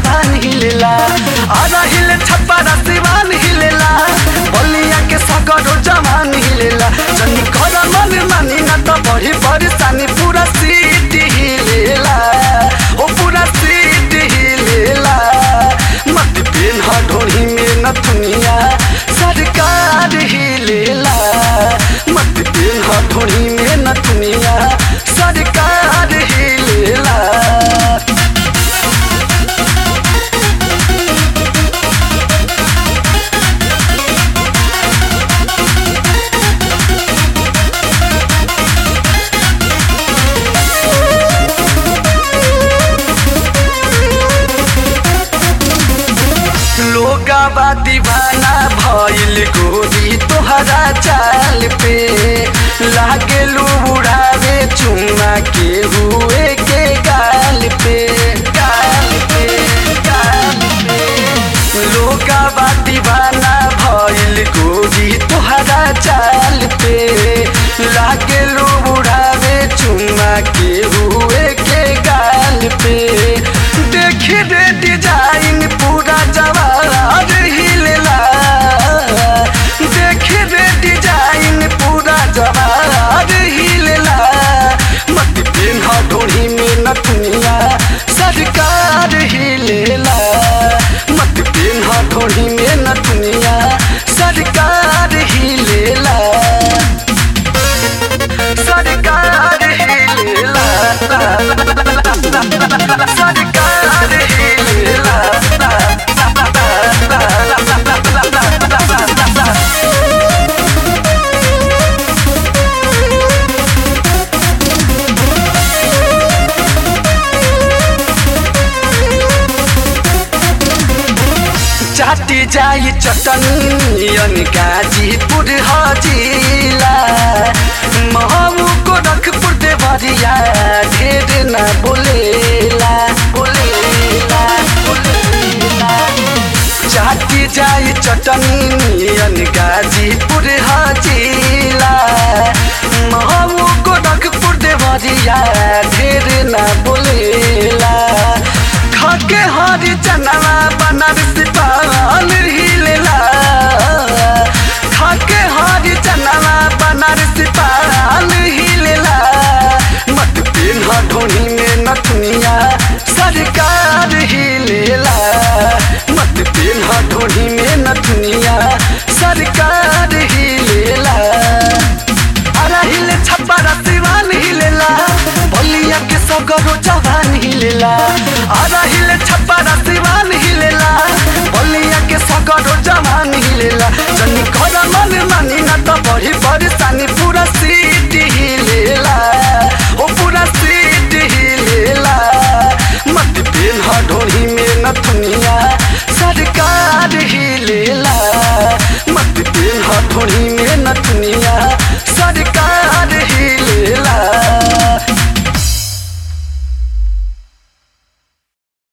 जवान हिलेला आधा हिले छप्पा सिवान हिलेला बलिया के सगरो जवान हिलेला जनी कर मन मानी न त बढी परेशानी पूरा सीट हिलेला ओ पूरा सीट हिलेला मत पेन ढोही में न दुनिया सरकार हिलेला मत पेन ढोही में न दुनिया सरकार हिलेला लोगावा दीवाना भइल गोरी तोहरा चाल पे लागे उड़ावे चुम्मा के हुए के गाल पे गाल पे गाल पे लोगावा दीवाना भइल गोरी तोहरा चाल पे लागे उड़ावे चुम्मा के हुए के गाल पे देखी रे डिजाइन पूरा जवार हिलेला देखी रे डिजाइन पूरा जवार हिलेला मत पेन ढोड़ी में नथुनिया सरकार हिलेला मत पेन ढोड़ी में नथुनिया सरकार हिलेला सरकार हिलेला सरकार हिलेला चाटी जाई चटनियन गाजीपुर हजिला महू को रखपुर देवरिया ढेर न बोलेला बोलेला बोलेला चाटी जाई चटनियन गाजीपुर हजिला महू को रखपुर देवरिया ढेर न बोलेला खाके हरी चनवा बनारस पाल हिलेला खाके हरी चनवा बनारस पाल हिलेला मत पेन ढोनी में नथुनिया सरकार हिलेला मत पेन ढोनी में नथुनिया सरकार हिलेला अरा हिले छप्पा सिवान हिलेला बलिया के सगरो जवान हिलेला अरा हिले छप्पा सिवान हिलेला बलिया के सगरो जवान हिलेला जनी घर मन मानी न त बढी परेशानी पूरा सीट हिलेला ओ पूरा सीट हिलेला मत पेन ढोही में न दुनिया सरकार हिलेला मत पेन ढोही में न दुनिया सरकार